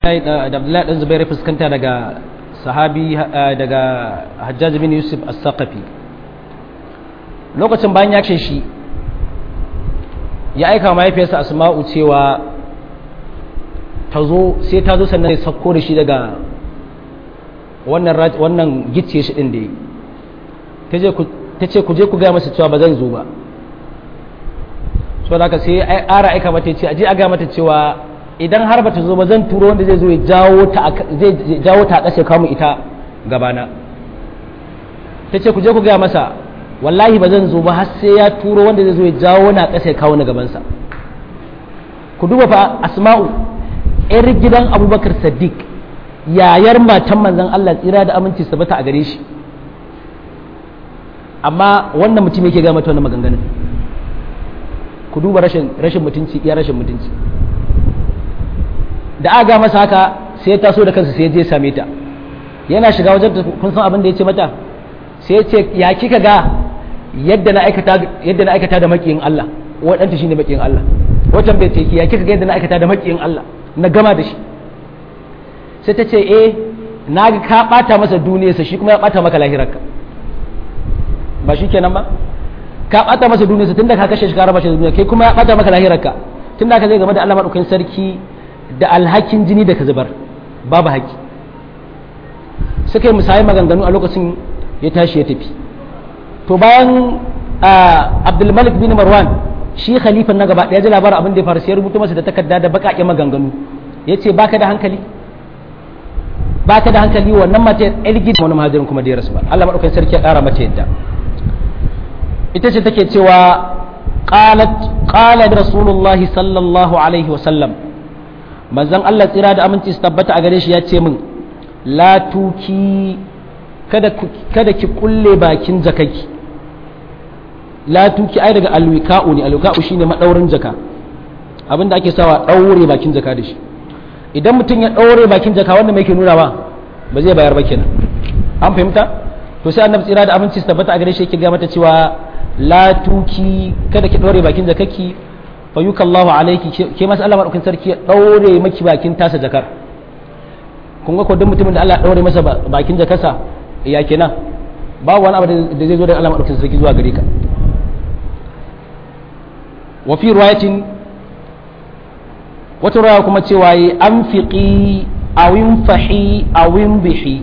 da abdullahi dan zubair fuskanta daga sahabi daga hajjaj bin yusuf as-saqafi lokacin bayan ya ce shi ya aika mahaifiyarsa asma'u cewa ta zo sai ta zo sannan ya sauko da shi daga wannan wannan gicce shi din da yi ta ce ku je ku gaya masa cewa ba zan zo ba so da haka sai ara aika mata ce aje a gaya mata cewa idan har bata zo ba zan turo wanda zai zo ya jawo ta zai jawo ta a ƙasa kawo ita gabana ta ce ku je ku gaya masa wallahi ba zan zo ba har sai ya turo wanda zai zo ya jawo na ƙasa ya kawo ni gabansa ku duba fa asma'u yar gidan abubakar saddiq yayar matan manzon Allah tsira da aminci sabata a gare shi amma wannan mutum yake gaya mata wannan maganganun ku duba rashin rashin mutunci iya rashin mutunci da aka ga masa haka sai ya taso da kansa sai ya je same ta yana shiga wajen kun san abin da ya ce mata sai ya ce ya kika ga yadda na aikata yadda na aikata da makiyin Allah wadanta shine makiyin Allah wajen bai ce ya kika ga yadda na aikata da makiyin Allah na gama da shi sai ta ce eh na ga ka bata masa duniyarsa shi kuma ya bata maka lahirarka ba shi kenan ba ka bata masa duniyarsa tunda ka kashe shi ka raba shi da duniya kai kuma ya bata maka lahirarka tunda ka zai game da Allah madaukakin sarki da alhakin jini da ka zubar babu haƙi suka yi musayi maganganu a lokacin ya tashi ya tafi to bayan abdulmalik bin marwan shi khalifan na gaba ɗaya ji labarin abin da ya faru sai ya rubuta masa da takarda da baƙaƙe maganganu ya ce baka da hankali baka da hankali wannan mace yar gida wani mahajirin kuma da ya rasu ba Allah maɗaukakin sarki ya ƙara mace yadda ita ce take cewa qalat qala rasulullahi sallallahu alaihi wa sallam manzon Allah tsira da aminci su tabbata a gare shi ya ce min la tuki kada kada ki kulle bakin jakaki la tuki ai daga alwika'u ne alwika'u shine madaurin jaka abinda ake sawa daure bakin jaka da shi idan mutum ya daure bakin jaka wanda mai ke nuna ba ba zai bayar ba kenan an fahimta to sai annabi tsira da aminci su tabbata a gare shi yake ga mata cewa la tuki kada ki daure bakin jakaki fayukallahu alaiki ke masu Allah maɗaukin sarki ya ɗaure maki bakin tasa jakar kun ga kodin mutumin da Allah ɗaure masa bakin jakarsa ya kenan ba wani abu da zai zo da Allah maɗaukin sarki zuwa gare ka wa fi riwayatin wata riwaya kuma cewa yi an fiƙi awin fahi awin bihi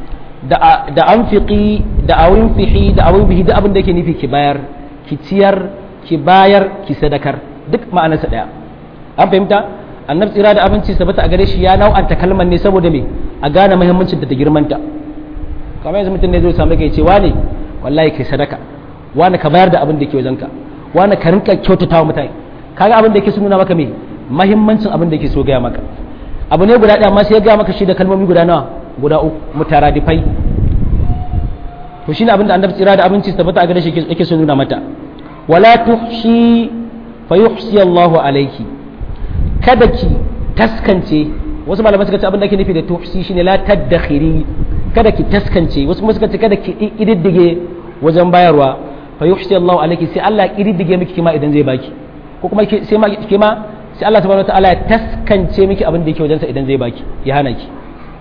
da an fiƙi da awin fihi da awin bihi da abin da yake nufi ki bayar ki ciyar ki bayar ki sadakar duk ma'anarsa ɗaya an fahimta annab tsira da abinci sabata a gare shi ya nau'anta kalmar ne saboda me a gane muhimmancin da ta girmanta kamar yanzu mutum ne zai samu kai ce wane wallahi kai sadaka wani ka bayar da abin da ke wajenka wani ka rinka kyautata wa mutane kaga abin da yake nuna maka me muhimmancin abin da yake so gaya maka abu ne guda ɗaya amma sai ya gaya maka shi da kalmomi guda nawa guda uku mutaradifai to shine abin da annabi tsira da abinci sabata a gare shi yake so nuna mata wala tuhshi fayuhsi Allahu alayki kada ki taskance wasu malaman suka ce abin da ake nufi da tuhsi shine la tadakhiri kada ki taskance wasu kuma suka ce kada ki ididdige wajen bayarwa fayuhsi Allahu alayki sai Allah ididdige miki kima idan zai baki ko kuma sai ma kima sai Allah subhanahu wataala ya taskance miki abin da yake wajensa idan zai baki ya hana ki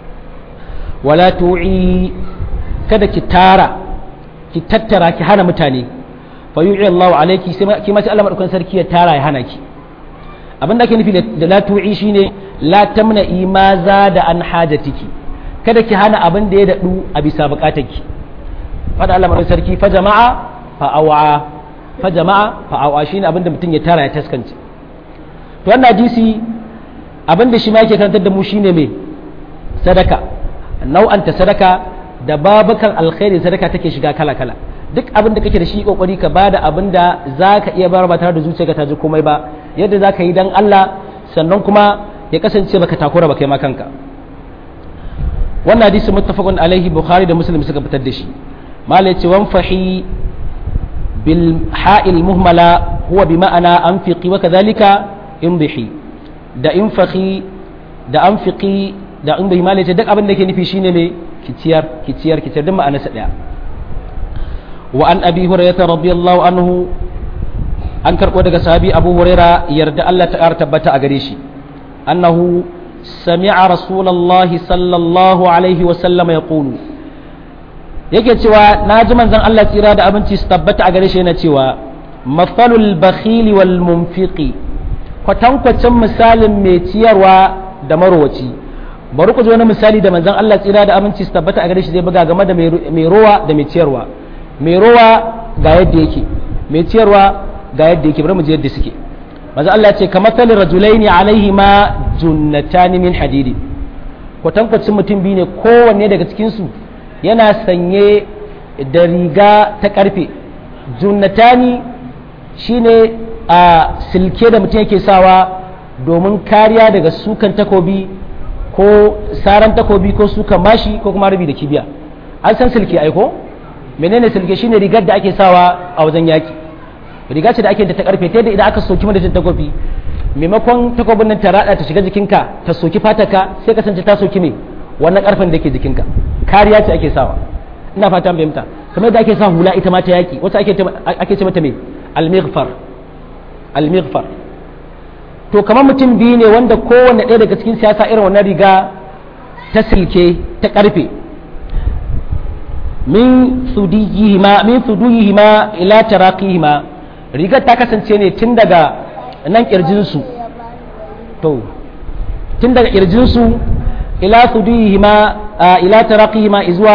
wala tu'i kada ki tara ki tattara ki hana mutane fa yu'i Allahu alayki sai kima sai Allah madaukakin sarki ya tara ya hana ki abin da ake nufi da la tu'i shine la tamna imaza da an hajatiki kada ki hana abin da ya dadu a bisa bukatarki fada Allah madaukakin sarki fa jama'a fa awa fa jama'a fa awa shine abin da mutum ya tara ya taskance to wannan hadisi abin da shi ma yake karantar da mu shine me sadaka nau'anta sadaka da babukan alkhairi sadaka take shiga kala kala duk abin da kake da shi kokari ka bada abin da za ka iya bayar ba tare da zuciyarka ta ji komai ba yadda za ka yi dan Allah sannan kuma ya kasance baka takura ba kai ma kanka wannan hadisi muttafaqun alaihi bukhari da muslim suka fitar da shi malai ce wan fahi bil ha'il muhmala huwa bi ma'ana anfiqi wa kadhalika imbihi da infahi da anfiqi da imbihi malai ce duk abin da ke nufi shine me kiciyar kiciyar kiciyar duk ma'anarsa daya وعن أبي هريرة رضي الله عنه an karɓo daga sahabi abu huraira yarda Allah ta ƙara tabbata a gare shi annahu sami'a rasulullahi sallallahu alaihi wa sallam yaqulu yake cewa na ji manzon Allah tsira da abinci su tabbata a gare shi yana cewa mafalul bakhili wal munfiqi kwatankwacin misalin mai ciyarwa da marowaci bari ku ji wani misali da manzon Allah tsira da aminci su tabbata a gare shi zai buga game da mai rowa da mai ciyarwa mai rowa ga yadda yake mai ciyarwa ga yadda yake bari mu je yadda suke manzon Allah ya ce kamar talin rajulaini alaihi ma junnatani min hadidi kwatankwacin mutum biyu ne kowanne daga cikin su yana sanye da riga ta karfe junnatani shine a silke da mutum yake sawa domin kariya daga sukan takobi ko saran takobi ko sukan mashi ko kuma rabi da kibiya an san silke aiko menene silke shine rigar da ake sawa a wajen yaki riga ce da ake da ta karfe ta da idan aka soki madadin takobi maimakon takobin nan ta rada ta shiga jikinka ta soki fataka sai kasance ta soki me wannan karfen da ke jikinka kariya ce ake sawa ina fata fahimta kamar yadda ake sa hula ita ma ta yaki wata ake ake ce mata me al-mighfar al-mighfar to kamar mutum biyu ne wanda kowanne ɗaya daga cikin siyasa irin wannan riga ta silke ta karfe min sudiyihima min sudiyihima ila taraqihima rigar ta kasance ne tun daga nan kirjinsu to tun daga kirjinsu ila sudiyihima ila taraqihima izuwa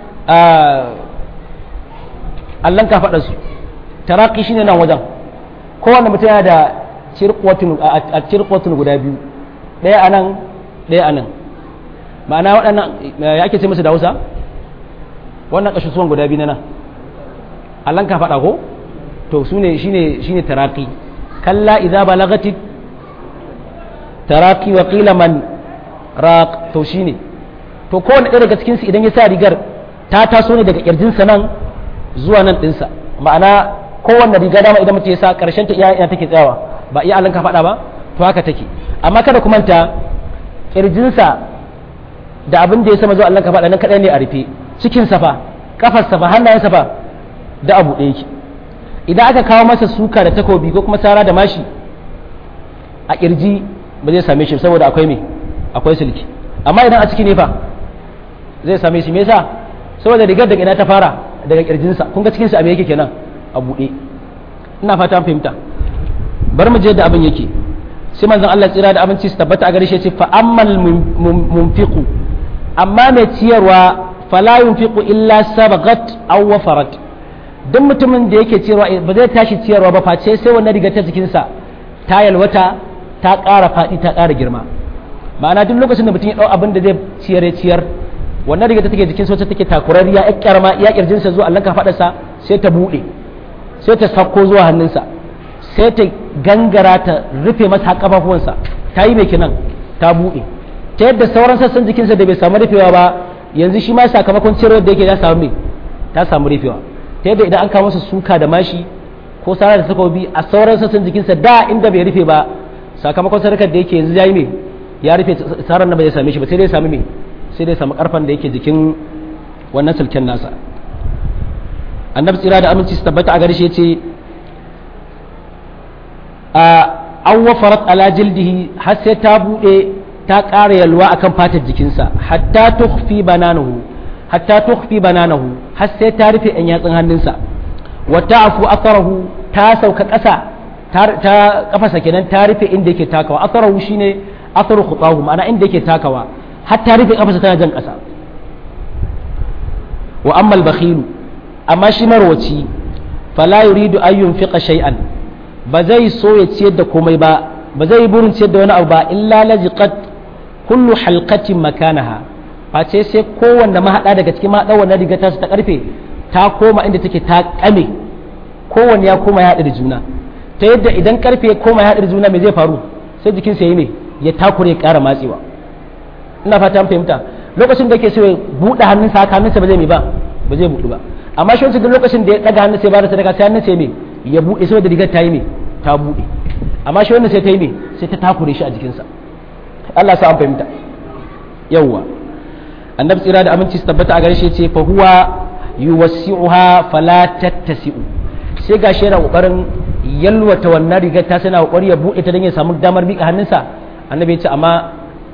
allan kafaɗarsu taraki shine nan wajen kowane mutum yana da cirkwatun guda biyu ɗaya a nan ɗaya a nan ma'ana waɗannan ya ake ce musu da hausa wannan ƙasusuwan guda biyu na nan allan kafaɗa ko to su ne shine taraki kalla idza balagati taraki wa qila man raq to shine to kowane ɗaya daga cikinsu idan ya sa rigar ta taso ne daga ƙirjinsa nan zuwa nan ɗinsa ma'ana kowanne riga dama idan mutum ya sa ƙarshen ta iya take tsayawa ba iya alanka faɗa ba to haka take amma kada ku manta ƙirjinsa da abin da ya sama zuwa alanka faɗa nan kaɗai ne a rufe cikin safa kafar safa hannayen safa da abu ɗaya yake idan aka kawo masa suka da takobi ko kuma sara da mashi a ƙirji ba zai same shi saboda akwai me akwai sulki amma idan a ciki ne fa zai same shi me yasa saboda rigar daga ina ta fara daga kirjinsa kun ga cikinsa abin yake kenan a buɗe ina fata an fahimta bar mu je da abin yake sai manzon Allah tsira da abinci su tabbata a gare shi ce fa ammal munfiqu amma mai ciyarwa fala yunfiqu illa sabaqat aw wafarat duk mutumin da yake ciyarwa ba zai tashi ciyarwa ba face sai wannan rigar ta jikinsa ta yalwata ta ƙara faɗi ta ƙara girma ma'ana duk lokacin da mutum ya ɗau abin da zai ciyar ya ciyar wannan riga ta take jikin wacce take takurariya ya kyarma ya kirjinsa zuwa Allah ka faɗarsa sai ta buɗe sai ta sako zuwa hannunsa sai ta gangara ta rufe masa kafafuwansa ta yi mai kinan ta buɗe ta yadda sauran sassan jikinsa da bai samu rufewa ba yanzu shi ma sakamakon ciyarwar da yake ya samu mai ta samu rufewa ta yadda idan an kawo masa suka da mashi ko sara da takobi a sauran sassan jikinsa da inda bai rufe ba sakamakon sadakar da yake yanzu ya yi mai ya rufe sarar na bai same shi ba sai dai sami mai sai dai samu karfan da yake jikin wannan sulken nasa annabi tsira da aminci su tabbata a gare shi yace a an wafarat ala jildihi har sai ta bude ta ƙara yalwa akan fatar jikinsa hatta tukhfi bananahu hatta tukhfi bananahu har sai ta rufe ɗan yatsun hannunsa wa ta'fu atharahu ta sauka ƙasa ta kafasa kenan ta rufe inda yake takawa atharahu shine atharu khutahu ma'ana inda yake takawa har ta rufe kafasa tana jan ƙasa wa amma al-bakhilu amma shi marwaci fala yuridu an yunfiqa shay'an ba zai so ya ciyar da komai ba ba zai burin ciyar da wani abu ba illa lajiqat kullu halqatin makanaha face sai kowanne mahada daga cikin mahada wannan riga ta ta karfe ta koma inda take ta kame kowanne ya koma ya haɗu da juna ta yadda idan karfe ya koma ya haɗu da juna me zai faru sai jikinsa yi ne ya takure ya ƙara matsewa ina fata an fahimta lokacin da ke so ya buɗe hannunsa haka hannunsa ba zai mai ba ba zai buɗu ba amma shi wancan lokacin da ya ɗaga hannunsa ya bada sadaka sai hannunsa ya mai ya buɗe saboda rigar ta yi mai ta buɗe amma shi wannan sai ta yi mai sai ta takure shi a jikinsa Allah sa an fahimta yawwa annabi tsira da aminci su tabbata a gare shi ce fa huwa yuwassi'uha fala tattasi'u sai gashi yana kokarin yalwata wannan rigar ta sana kokari ya buɗe ta don ya samu damar miƙa hannunsa annabi ya ce amma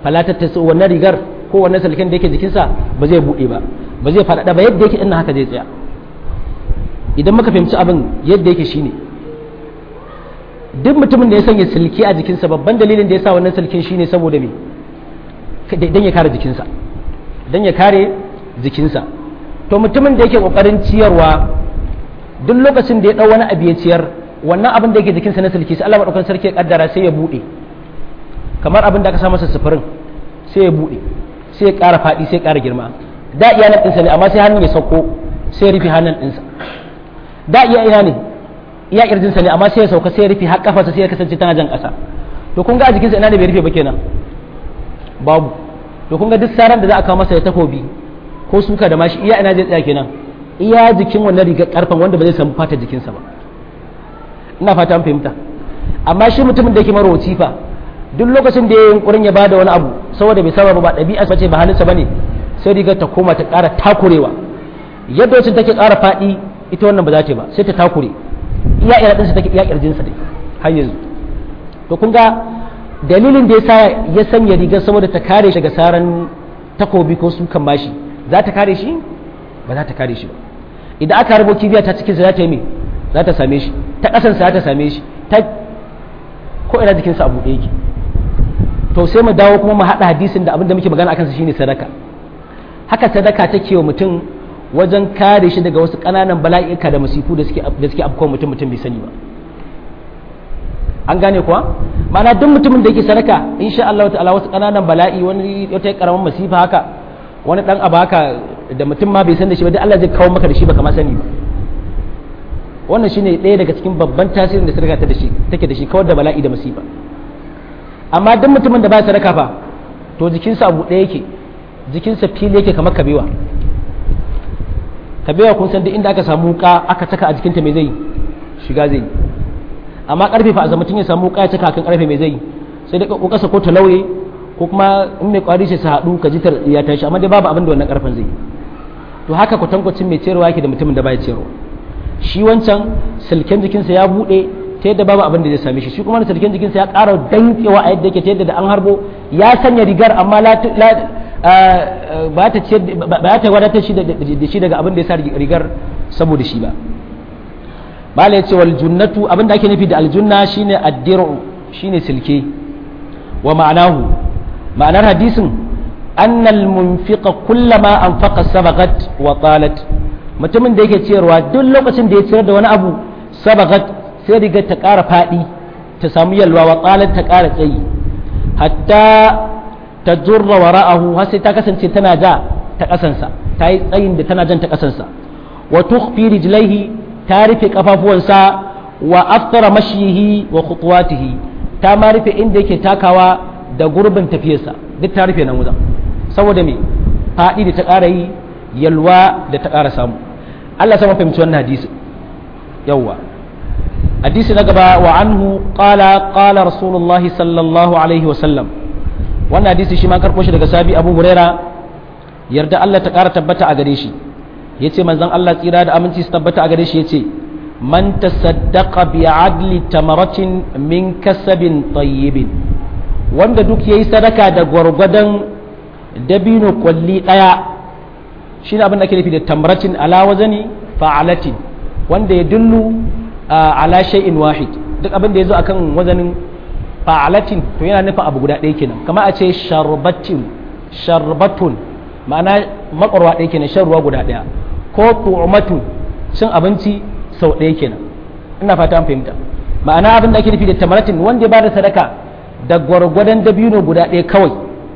falatar ta wannan rigar ko wannan salken da yake jikinsa ba zai buɗe ba ba zai faɗaɗa ba yadda yake ina haka zai tsaya idan muka fahimci abin yadda yake shine duk mutumin da ya sanya silke a jikinsa babban dalilin da ya sa wannan silken shine saboda me dan ya kare jikinsa dan ya kare jikinsa to mutumin da yake kokarin ciyarwa duk lokacin da ya dau wani abu ya ciyar wannan abin da yake jikinsa na silke sai Allah madaukakin sarki ya kaddara sai ya bude kamar abin da aka sa masa sufurin sai ya bude sai ya ƙara faɗi sai ya ƙara girma da iya nan ɗinsa ne amma sai hannun ya sauko sai ya rufe hannun ɗinsa da iya ina ne iya ƙirjinsa ne amma sai ya sauka sai ya rufe har kafarsa sai ya kasance tana jan ƙasa to kun ga a jikinsa ina ne bai rufe ba kenan babu to kun ga duk saran da za a kawo masa ya takobi ko suka da mashi iya ina zai tsaya kenan iya jikin wannan rigar karfan wanda ba zai samu fata jikinsa ba ina fata an fahimta amma shi mutumin da yake marowaci fa duk lokacin da ya yi yunkurin ya bada wani abu saboda bai saba ba ɗabi'a ba ce ba halinsa bane sai rigar ta koma ta ƙara takurewa yadda wacce take ƙara faɗi ita wannan ba za ta ba sai ta takure iya ira ɗinsa take iya ƙirjinsa dai har yanzu to kun ga dalilin da ya sa ya sanya rigar saboda ta kare shi daga saran takobi ko sukan mashi za ta kare shi ba za ta kare shi ba idan aka harbo kibiya ta cikinsa za ta yi me za ta same shi ta ƙasansa za ta same shi ta ko ina jikinsa a buɗe yake to sai mu dawo kuma mu haɗa hadisin da abin da muke magana akan sa shine sadaka haka sadaka take wa mutum wajen kare shi daga wasu ƙananan bala'ika da masifu da suke da suke afkawa mutum mutum bai sani ba an gane kuwa ma'ana duk mutumin da yake sadaka insha Allah ta'ala wasu ƙananan bala'i wani wata karaman masifa haka wani dan abu haka da mutum ma bai san da shi ba duk Allah zai kawo maka da shi baka ma sani ba wannan shine ɗaya daga cikin babban tasirin da sadaka ta da shi take da shi kawar da bala'i da masifa amma duk mutumin da ba sadaka fa to jikinsa abu ɗaya yake jikinsa fili yake kamar kabewa kabewa kun san duk inda aka samu wuka aka saka a jikinta mai zai shiga zai amma karfe fa a zama ya samu wuka ya saka kan karfe mai zai sai dai kokasa ko ta lauye ko kuma in mai kwari sai su haɗu ka jitar ya tashi amma dai babu abin da wannan karfen zai to haka kwatankwacin mai ciyarwa yake da mutumin da baya ciyarwa shi wancan silken jikinsa ya buɗe ta yadda babu abin da zai same shi shi kuma silken jikinsa ya ƙara dankewa a yadda yake ta yadda da an harbo ya sanya rigar amma ba ta wadatar shi da shi daga abin da ya sa rigar saboda shi ba mala ya ce wal junnatu abin da ake nufi da aljunna shine addiru shine silke wa ma'anahu ma'anar hadisin annal munfiqa kullama anfaqa sabaqat wa talat mutumin da yake ciyarwa duk lokacin da ya ciyar da wani abu sabaqat sai rigar ta ƙara faɗi ta samu yalwa wa talat ta ƙara tsayi hatta ta jurra wara'ahu har sai ta kasance tana ja ta kasansa ta yi tsayin da tana jan ta kasansa wa tukhfi rijlaihi ta rufe kafafuwansa wa aftara mashihi wa khutuwatihi ta ma rufe inda yake takawa da gurbin tafiyarsa duk ta rufe nan wajen saboda me faɗi da ta ƙara yi yalwa da ta ƙara samu Allah sama fahimci wannan hadisi yawwa hadisi na gaba wa anhu qala qala rasulullahi sallallahu alaihi wa sallam wannan hadisi shi ma karɓo shi daga sabi abu huraira yarda Allah ta ƙara tabbata a gare shi ya ce manzan Allah tsira da aminci su tabbata a gare shi ya ce man tasaddaqa bi adli tamaratin min kasabin tayyibin wanda duk yayi sadaka da gwargwadon dabino kwalli ɗaya shine abin da ake nufi da tamratin ala wazani fa'alatin wanda ya dullu ala shay'in wahid duk abin da ya zo akan wazanin fa'alatin to yana nufin abu guda ɗaya kenan kama a ce sharbatin sharbatun ma'ana makwarwa ɗaya kenan shan ruwa guda ɗaya ko tu'matun cin abinci sau ɗaya kenan ina fata an fahimta ma'ana abin da ake nufi da tamaratin wanda ya bada sadaka da gwargwadon dabino guda ɗaya kawai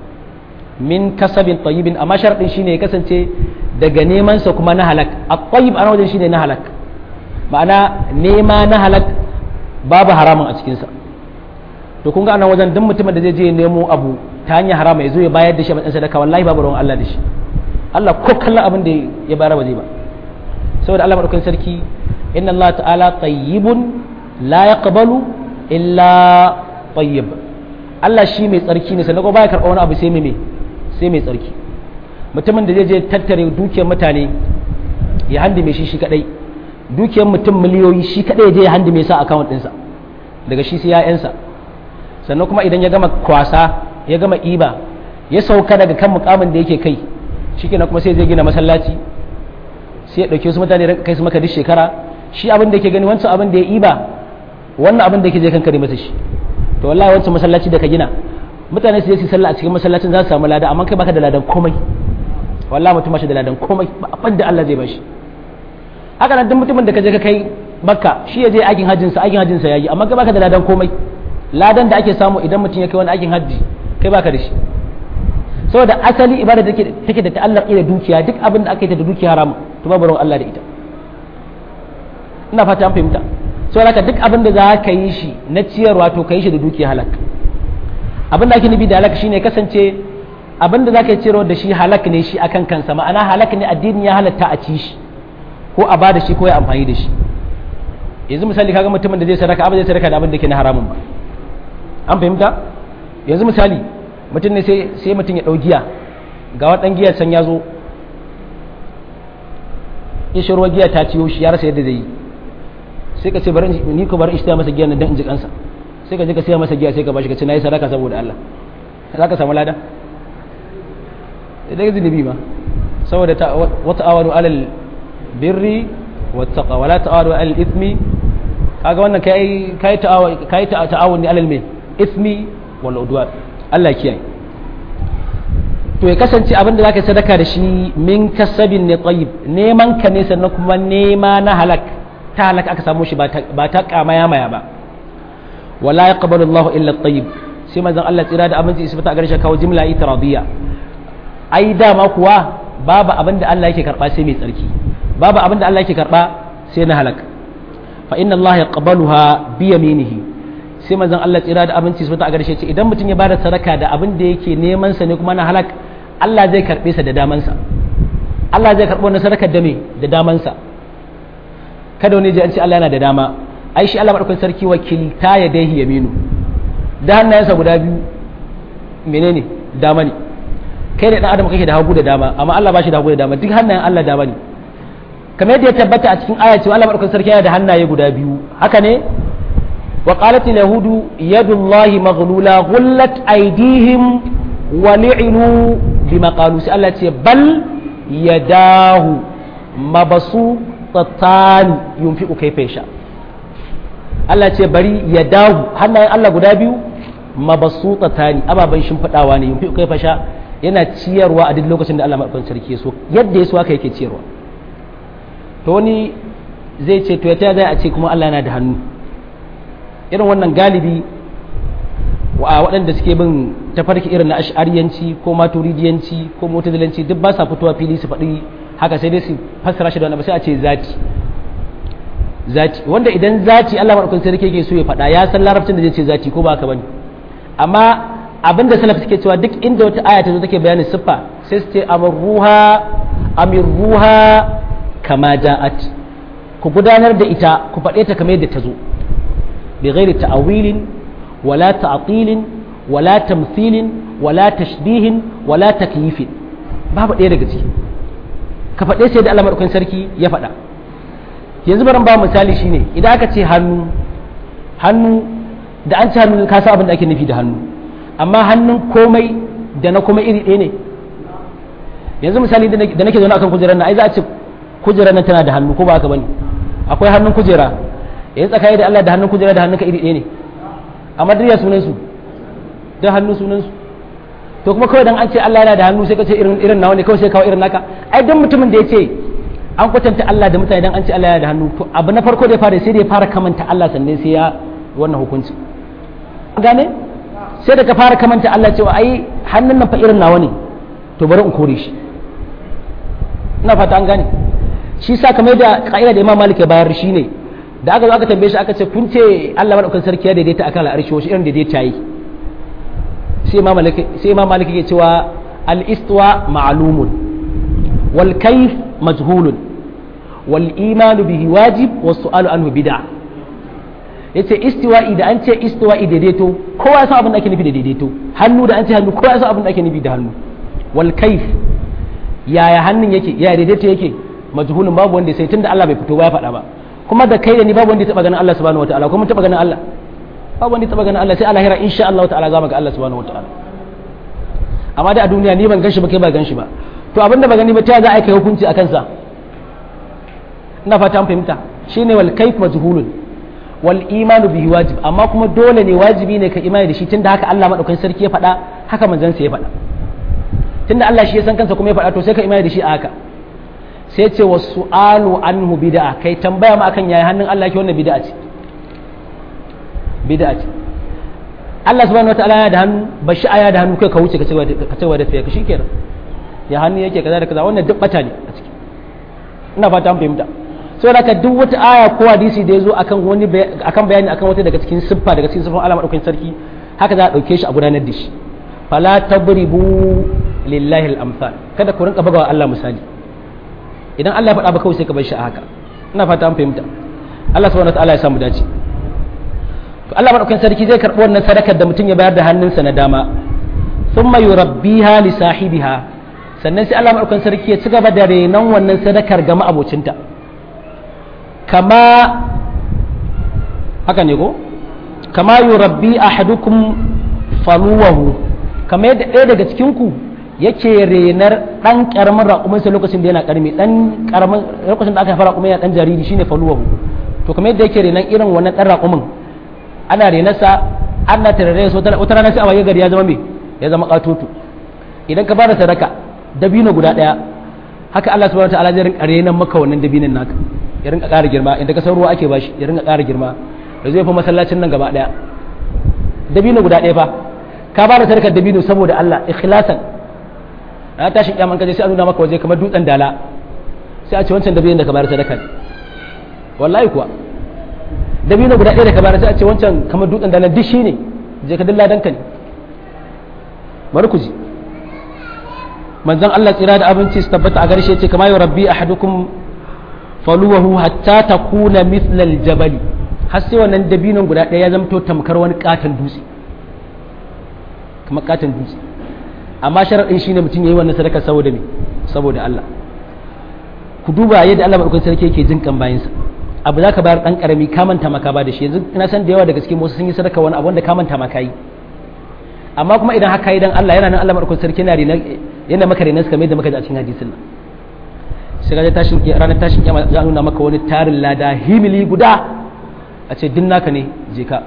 min kasabin tayyibin amma sharɗin shine ya kasance daga neman sa kuma na halak a tayyib ana wajen shine na halak ma'ana nema na halak babu haramun a cikinsa to kun ga anan wajen duk mutumin da zai je nemo abu ta hanyar harama ya zo ya bayar da shi a matsayin sadaka wallahi babu ruwan Allah da shi Allah ko kallon abin da ya bayar ba zai ba saboda Allah madaukakin sarki inna Allah ta'ala tayyibun la yaqbalu illa tayyib Allah shi mai tsarki ne sannan ko baya karɓa wani abu sai mai sai mai tsarki mutumin da zai je tattare dukiyar mutane ya handime shi shi kadai dukiyar mutum miliyoyi shi kadai ya je ya handime sa account ɗinsa daga shi sai ya'yansa sannan kuma idan ya gama kwasa ya gama iba ya sauka daga kan mukamin da yake kai shikenan kuma sai zai gina masallaci sai ya dauke su mutane kai su maka duk shekara shi abin da yake gani wancan abin da ya iba wannan abin da yake zai kankare masa shi to wallahi wancan masallaci da ka gina mutane su je su sallah a cikin masallacin za su samu lada amma kai baka da ladan komai wallahi mutum shi da ladan komai ba abin da Allah zai bashi haka nan duk mutumin da ka je ka kai makka shi ya je aikin hajjin sa aikin hajjin sa yayi amma kai baka da ladan komai ladan da ake samu idan mutum ya kai wani aikin hajji kai baka da shi saboda asali ibada take take da ta'allaqi da dukiya duk abin da aka yi ta da dukiya haram to babu ruwan Allah da ita ina fata an fahimta saboda haka duk abin da za ka yi shi na ciyarwa to ka yi shi da dukiya halak abin da ake nufi da halak shine kasance abin da za ka yi ciyarwa da shi halak ne shi akan kansa ma'ana halak ne addini ya halatta a ci shi ko a bada shi ko ya amfani da shi yanzu misali kaga mutumin da zai sadaka abin zai sadaka da abin da ke na haramun ba an fahimta yanzu misali mutum ne sai mutum ya ɗau giya ga waɗan giya can ya zo ya shirwa giya ta ciyo shi ya rasa yadda zai yi sai ka ce bari ni ko bari ishta masa giya na dan in ji kansa sai ka je ka siya masa giya sai ka bashi ka ce nayi sadaka saboda Allah za ka samu lada idan ka zunubi ma saboda wa ta'awanu alal birri wa taqwa wala ta'awanu alal ithmi kaga wannan kai kai ta'awun kai ta'awuni alal min ithmi wal udwan Allah kiyaye to ya kasance abin da zaka sadaka da shi min kasabin ne tayyib neman ka ne sannan kuma nema na halak ta halak aka samu shi ba ta kamaya maya ba wala yaqbalu Allahu illa at-tayyib sai manzon Allah tsira da abinci isbata a garshe kawo jimla itiradiyya ai dama kuwa babu abin da Allah yake karba sai mai tsarki babu abin da Allah yake karba sai na halak fa inna Allah yaqbaluha bi yaminihi sai manzon Allah tsira da abinci isbata a garshe ce idan mutum ya bada sadaka da abin da yake neman sa ne kuma na halak Allah zai karbe sa da damansa Allah zai karbo wannan sadakar da me da damansa kada wani ji an ce Allah yana da dama ai shi Allah madaukakin sarki wakilta ya dahi yaminu da hannayensa guda biyu menene dama ne kai da dan adam kake da hagu da dama amma Allah ba shi da hagu da dama duk hannayen Allah dama ne kamar yadda ya tabbata a cikin aya cewa Allah madaukakin sarki yana da hannaye guda biyu haka ne wa qalat al yahudu yadullahi maghlula ghullat aydihim wa li'inu bima qalu sai Allah ce bal yadahu mabasu tsattan yunfiqu kayfa yasha Allah ce bari ya dahu hannayen Allah guda biyu mabasutatani ababen shimfiɗawa ne yunfiqu kayfa yasha yana ciyarwa a duk lokacin da Allah madaukakin sarki so yadda ya so haka yake ciyarwa to wani zai ce to ya zai a ce kuma Allah yana da hannu irin wannan galibi wa waɗanda suke bin tafarki irin na ash'ariyanci ko maturidiyanci ko mutazilanci duk ba sa fitowa fili su faɗi haka sai dai su fassara shi da wani sai a ce zati zati wanda idan zati Allah madaukakin sarki yake so ya faɗa ya san larabcin da zai ce zati ko ba haka bane amma abinda salaf suke cewa duk inda wata aya ta zo take bayanin siffa sai su ce amruha amirruha kama ja'at ku gudanar da ita ku faɗe ta kamar yadda ta zo bi ghairi ta'awilin wala ta'tilin wala tamthilin wala tashbihin wala takyifin babu ɗaya daga ciki ka faɗe sai da Allah madaukakin sarki ya faɗa yanzu baran ba misali shine idan aka ce hannu hannu da an ci hannu ka san abin da ake nufi da hannu amma hannun komai da na komai iri ɗaya ne yanzu misali da nake zaune akan kujerar nan ai za a ce kujerar nan tana da hannu ko ba haka bane akwai hannun kujera yanzu tsakani da Allah da hannun kujera da hannunka iri ɗaya ne amma duk ya sunan su da hannu sunan su to kuma kawai dan an ce Allah yana da hannu sai ka ce irin irin nawa ne kawai sai kawo irin naka ai dan mutumin da ya ce an kwatanta Allah da mutane dan an ce Allah yana da hannu to abu na farko da ya fara sai da ya fara kamanta Allah sannan sai ya wannan hukunci gane sai da ka fara kamanta Allah cewa ai hannun nan fa irin nawa ne to bari in kore shi ina fata an gane shi sa kamar da ka'ida da Imam Malik ya bayar shi ne da aka zo aka tambaye shi aka ce kun ce Allah madaukakin sarki ya daidaita akan al'arshi wasu irin daidaita yi sai Imam Malik sai Imam Malik yake cewa al-istiwa ma'lumun wal kayf majhulun wal iman bihi wajib was su'alu anhu bid'ah yace istiwa'i da an ce istiwa'i daidaito kowa ya san abin da ake nufi da daidaito hannu da an ce hannu kowa ya san abin da ake nufi da hannu wal kayf yaya hannun yake yaya daidaito yake majhulun babu wanda sai tunda Allah bai fito ba ya faɗa ba kuma da kai da ni babu wanda ya taba ganin Allah subhanahu wataala kuma taba ganin Allah babu wanda ya taba ganin Allah sai a lahira insha Allah ta'ala za mu ga Allah subhanahu wataala amma da a duniya ni ban gan shi ba kai ba gan shi ba to abinda ba gani ba ta za a kai hukunci a kansa ina fata an fahimta shine wal kayf majhulun wal imanu bihi wajib amma kuma dole ne wajibi ne ka imani da shi tunda haka Allah madaukakin sarki ya faɗa haka manzon sa ya faɗa tunda Allah shi ya san kansa kuma ya faɗa to sai ka imani da shi a haka sai ce wa su'alu anhu bid'a kai tambaya ma akan yayi hannun Allah ke wannan bid'a ce bid'a ce Allah subhanahu wataala ya da hannu ba shi aya da hannu kai ka wuce ka cewa ka cewa da tafiya ka shikenan ya hannu yake kaza da kaza wannan duk bata ne a ciki ina fata an fahimta sai haka duk wata aya ko hadisi da ya zo akan wani akan bayani akan wata daga cikin siffa daga cikin siffan Allah madaukakin sarki haka za a dauke shi a gudanar da shi fala tadribu lillahi al-amsal kada ku rinka bugawa Allah misali idan Allah ya faɗa ba kawai sai ka bar shi a haka ina fata an fahimta Allah subhanahu wataala ya samu dace to Allah madaukakin sarki zai karɓi wannan sadakar da mutum ya bayar da hannunsa na dama thumma yurabbiha li sahibiha sannan sai Allah madaukakin sarki ya ci gaba da renon wannan sadakar ga ma'abocinta kama haka ne ko kama yurabbi ahadukum faluwahu kama yadda ɗaya daga cikin ku yake renar dan karamin raƙuminsa lokacin da yana karmi dan karamin lokacin da aka fara raƙumin yana dan jariri shine faluwahu to kamar yadda yake renan irin wannan dan raƙumin ana renarsa ana tarare su wata rana sai a waye gari ya zama me ya zama katoto idan ka bada sadaka dabino guda daya haka Allah subhanahu wataala zai rinka renan maka wannan dabinon naka ya rinka ƙara girma inda ka san ruwa ake bashi ya rinka ƙara girma da zai fi masallacin nan gaba daya dabino guda daya fa ka bada sadakar dabino saboda Allah ikhlasan na tashin kyaman kaje sai a nuna maka waje kamar dutsen dala sai a ce wancan dabinin da ka bayar sadaka ne wallahi kuwa dabino guda ɗaya da ka bayar sai a ce wancan kamar dutsen dala duk shi ne je ka dilla danka ne bari ku ji manzon Allah tsira da abinci su tabbata a garshe ce kamar yau rabbi ahadukum faluwahu hatta takuna mithlal jabali har sai wannan dabinon guda ɗaya ya zamto tamkar wani katon dutse kamar katon dutse amma sharaɗin shi ne mutum ya yi wannan sadaka saboda me saboda Allah ku duba yadda Allah maɗaukakin sarki yake jin kan bayansa abu za ka bayar ɗan ƙarami ka manta maka ba da shi yanzu ina san da yawa daga cikin wasu sun yi sadaka wani abu wanda ka manta maka yi amma kuma idan haka yi dan Allah yana nan Allah maɗaukakin sarki yana rena yana maka rena kamar yadda muka ji a cikin hadisin nan sai ga tashin ranar tashin kiyama za a nuna maka wani tarin lada himili guda a ce din naka ne je ka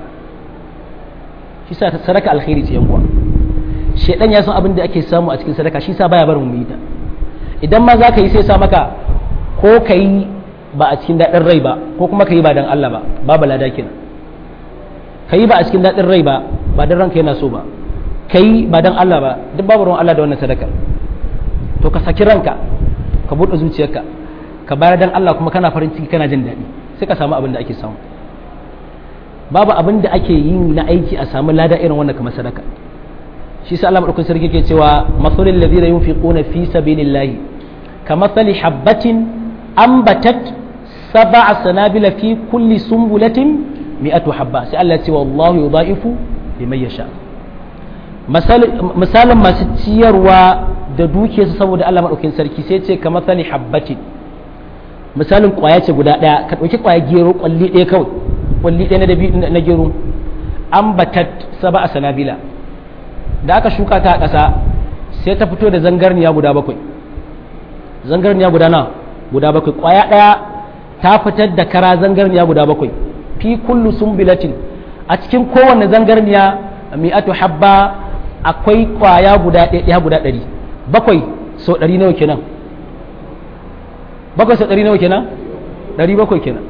shi sa sadaka alkhairi ce yan uwa shedan ya san abin da ake samu a cikin sadaka shi sa baya barin mu yi ta idan ma za ka yi sai sa maka ko ka yi ba a cikin daɗin rai ba ko kuma ka yi ba dan Allah ba babu lada kenan ka yi ba a cikin daɗin rai ba ba dan ranka yana so ba ka yi ba dan Allah ba duk babu ruwan Allah da wannan sadaka to ka saki ranka ka buɗe zuciyarka ka bayar dan Allah kuma kana farin ciki kana jin daɗi sai ka samu abin da ake samu babu abin da ake yi na aiki a samu lada irin wannan kamar sadaka shi sa Allah madaukakin sarki ke cewa masalul ladina yunfiquna fi sabilillahi kamathali habatin ambatat sab'a sanabila fi kulli sumbulatin mi'atu habba sai Allah ya ce wallahu yudha'ifu liman yasha misalin masu ciyarwa da dukiyarsu saboda Allah madaukakin sarki sai ce kamathali habatin misalin kwaya ce guda daya ka dauki kwaya gero kwalli daya kawai kwalli daya na dabi na gero ambatat sab'a sanabila da aka shuka ta a ƙasa sai ta fito da zangarniya guda bakwai zangarniya guda na guda bakwai ƙwaya ɗaya ta fitar da kara zangarniya guda bakwai fi kullu sumbilatin a cikin kowanne zangarniya mi'atu habba akwai ƙwaya guda ɗaya guda ɗari bakwai sau ɗari nawa kenan bakwai sau ɗari nawa kenan ɗari bakwai kenan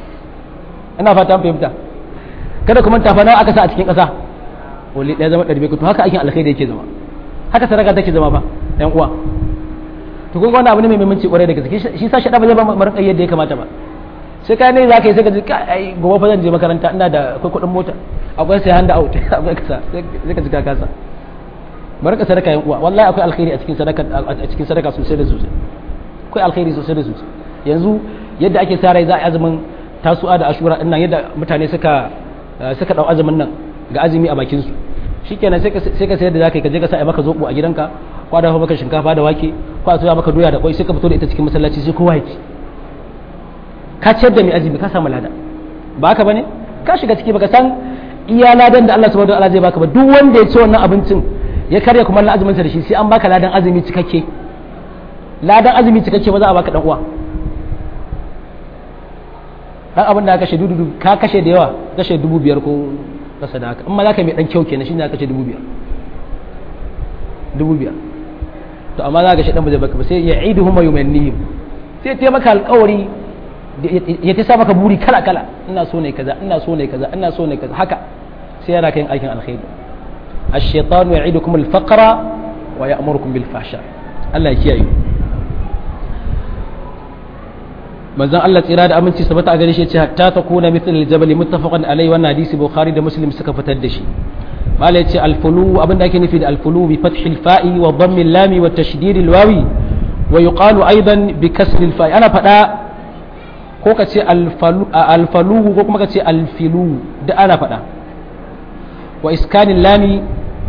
ina fata an fahimta kada kuma tafa nawa aka sa a cikin ƙasa wali ɗaya zama ɗari to haka aikin alkhairi yake zama haka sadaka take zama fa ɗan uwa to kun wani abu ne mai muhimmanci kwarai da gaske shi sa shaɗa ba zai ba mu rinka yadda ya kamata ba sai ka ne za ka yi sai ka ji ai gobe fa zan je makaranta ina da akwai kuɗin mota akwai sai handa out akwai kasa sai ka ji ka kasa bari ka sadaka yan uwa wallahi akwai alkhairi a cikin sadaka a cikin sadaka sosai da sosai akwai alkhairi sosai da sosai yanzu yadda ake sa rai za a yi azumin tasu'a da ashura din nan yadda mutane suka suka dau azumin nan ga azumi a bakin su shikenan sai ka sai ka sayar da zakai ka je ka sa maka zobo a gidanka ko a dafa maka shinkafa da wake ko a soya maka doya da kwai sai ka fito da ita cikin masallaci sai kowa ya ci ka ciyar da mai azumi ka samu lada ba haka bane ka shiga ciki baka san iya ladan da Allah subhanahu wa ta'ala zai baka ba duk wanda ya ci wannan abincin ya karya kuma na azumin sa da shi sai an baka ladan azumi cikakke ladan azumi cikakke ba za a baka dan uwa dan abin da ka kashe dudu ka kashe da yawa kashe dubu biyar ko kasa da haka in ma za ka mai dan kyau kenan shine ka kashe dubu biyar dubu biyar to amma za ka shi dan ba zai baka ba sai ya idu huma yumannihim sai ta maka alƙawari ya ta sa maka buri kala kala ina so ne kaza ina so ne kaza ina so ne kaza haka sai yana kai aikin alkhairi ash-shaytanu ya'idukum al-faqra wa ya'murukum bil fahsha Allah ya kiyaye manzon Allah tsira da aminci sabata a gare shi ce hatta takuna mithl al-jabal muttafaqan alayhi wannan hadisi bukhari da muslim suka fitar da shi malai ce alfulu abinda ake nufi da alfulu bi fathil fa'i wa dhammi lami wa tashdid wawi wa yuqalu aidan bi kasri fa'i ana fada ko ka ce alfalu ko kuma ka ce alfilu da ana fada wa iskanin lami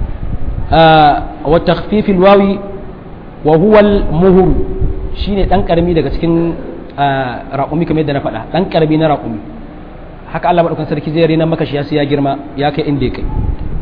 wa takhfifil wawi wa huwa al-muhur shine dan karami daga cikin raƙumi kamar yadda na faɗa dan karami na raƙumi haka Allah madaukakin sarki zai rena maka shi ya girma ya kai inda ya kai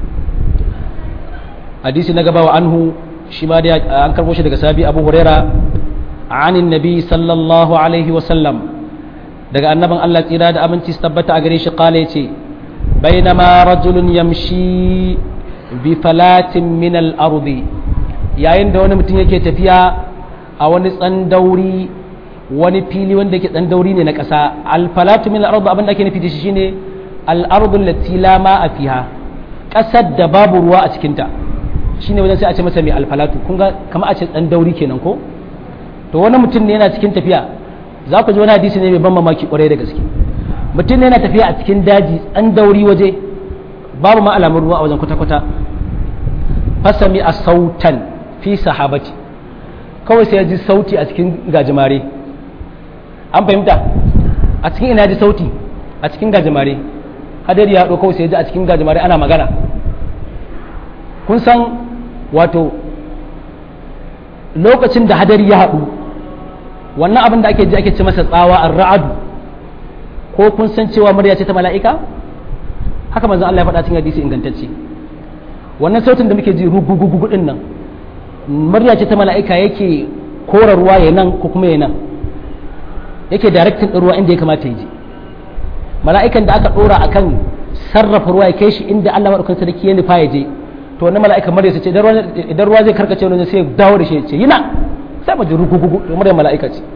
hadisi na gaba wa anhu shi ma da an karbo shi daga sabi abu huraira anin nabi sallallahu alaihi wa sallam daga annaban Allah tsira da aminci su tabbata a gare shi kala yace bainama rajulun yamshi bi falatin min al-ardi yayin da wani mutum yake tafiya a wani tsandauri wani fili wanda yake tsandauri ne na ƙasa al-falatu min al-ardi abin da ake nufi da shi shine al-ardu allati la ma'a fiha ƙasar da babu ruwa a cikinta shine wajen sai a ce masa mai alfalatu kun ga kamar a ce dan dauri kenan ko to wani mutum ne yana cikin tafiya za ku ji wani hadisi ne mai ban mamaki kwarai da gaske mutum ne yana tafiya a cikin daji dan dauri waje babu ma alamun ruwa a wajen kwata-kwata fasami a sautan fi sahabati kawai sai ya ji sauti a cikin gajimare an fahimta a cikin ina ji sauti a cikin gajimare hadari ya haɗo kawai sai ya ji a cikin gajimare ana magana kun san wato lokacin da hadari ya haɗu wannan abin da ake ji ake ce masa tsawa an ra'adu ko kun san cewa murya ce ta mala'ika haka manzon Allah ya faɗa cikin hadisi ingantacce wannan sautin da muke ji rugugugu din nan murya ce ta mala'ika yake kora ruwa ya nan ko kuma ya nan yake directing ɗin ruwa inda ya kamata ya je mala'ikan da aka ɗora akan sarrafa ruwa ya kai shi inda Allah maɗaukakin sarki ya nufa ya je to wannan mala'ikan murya ce idan ruwa zai karkace wani sai dawo da shi ya ce yana sai mu ji rugugugu to murya mala'ika ce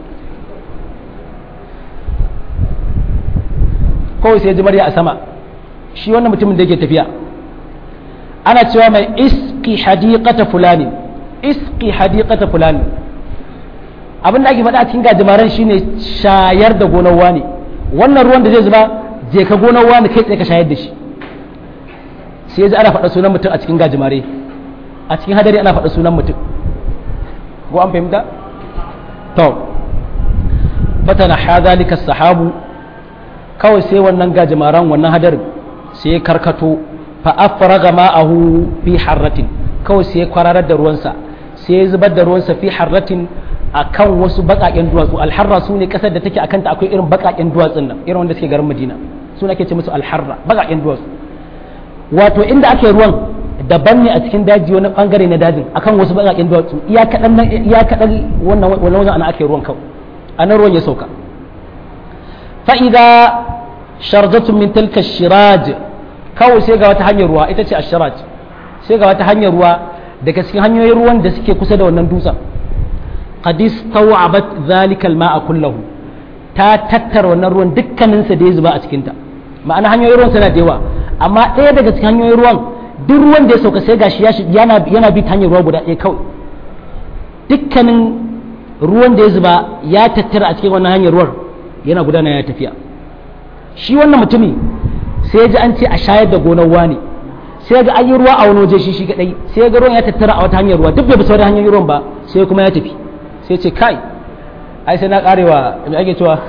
kawai sai ji murya a sama shi wannan mutumin da yake tafiya ana cewa mai iski hadiqata fulani iski hadiqata fulani abin da ake faɗa a cikin gajimaren shine shayar da gonar wani wannan ruwan da zai zuba je ka gonar wani kai tsaye ka shayar da shi sai ji ana faɗa sunan mutum a cikin gajimare a cikin hadari ana faɗa sunan mutum ko an fahimta to fatana hadhalika sahabu kawai sai wannan gajimaren wannan hadarin sai ya karkato fa afraga ma'ahu fi harratin kawai sai ya kwararar da ruwansa sai ya zubar da ruwansa fi harratin akan wasu bakaken duwatsu alharra su ne kasar da take akan ta akwai irin bakaken duwatsun nan irin wanda suke garin madina su ake ce musu alharra bakaken duwatsu wato inda ake ruwan daban ne a cikin daji wani bangare na dajin akan wasu bakaken duwatsu iya kadan iya kadan wannan wannan wajen ana ake ruwan kawai anan ruwan ya sauka fa idza sharjatun min tilka shiraj kawai sai ga wata hanyar ruwa ita ce ashiraj sai ga wata hanyar ruwa daga cikin hanyoyin ruwan da suke kusa da wannan dutsen qad istaw'abat dhalika al-ma'a kullahu ta tattara wannan ruwan dukkanin sa da ya zuba a cikin ta ma'ana hanyoyin ruwan suna da yawa amma ɗaya daga cikin hanyoyin ruwan duk ruwan da ya sauka sai gashi yana yana bi ta hanyar ruwa guda ɗaya kawai dukkanin ruwan da ya zuba ya tattara a cikin wannan hanyar ruwan yana gudana ya tafiya shi wannan mutumi sai ya ji an ce a shayar da gonar wani sai ga an yi ruwa a wani waje shi shi kadai sai ga ruwan ya tattara a wata hanyar ruwa duk bai bi sauran hanyoyin ruwan ba sai kuma ya tafi sai ce kai ai sai na karewa me ake cewa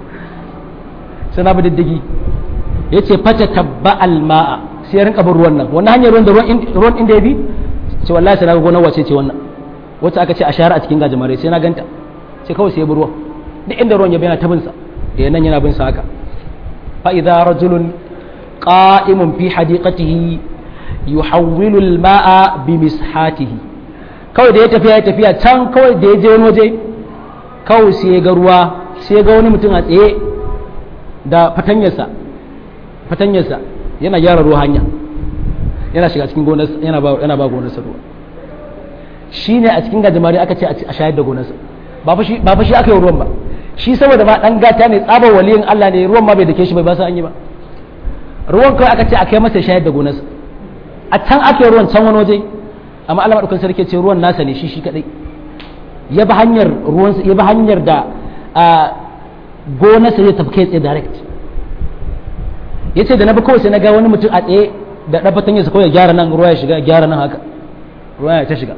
sai na bi diddigi ya ce fata tabba alma'a sai ya rinka bin ruwan nan wannan hanyar ruwan da ruwan inda ya bi ce wallahi sai na ga gonar wace ce wannan wacce aka ce a shahara a cikin gajimare sai na ganta sai kawai sai ya bi ruwan duk inda ruwan ya bi yana ta bin sa da nan yana bin sa haka fa idza rajulun qa'imun fi hadiqatihi yuhawwilu al-ma'a bi mishatihi kawai da ya tafiya ya tafiya can kawai da ya je wani waje kawai sai ya ga ruwa sai ya ga wani mutum a tsaye da fatanyarsa fatanyarsa yana gyara ruwa hanya yana shiga cikin gonarsa yana ba yana ba gonarsa ruwa shine a cikin gajimare aka ce a shayar da gonarsa ba fa shi ba fa shi aka yi ruwan ba shi saboda ma dan gata ne tsabar waliyin Allah ne ruwan ma bai dake shi bai ba sa an yi ba ruwan kawai aka ce a kai masa shayar da gonarsa a can aka yi ruwan can wani waje amma Allah madaukakin sarki ce ruwan nasa ne shi shi kadai ya bi hanyar ruwan ya bi hanyar da gonarsa zai tafi kai tsaye direct yace da na bi kawai sai na ga wani mutum a tsaye da ɗabatan yasa kawai ya gyara nan ruwa ya shiga ya gyara nan haka ruwa ya ta shiga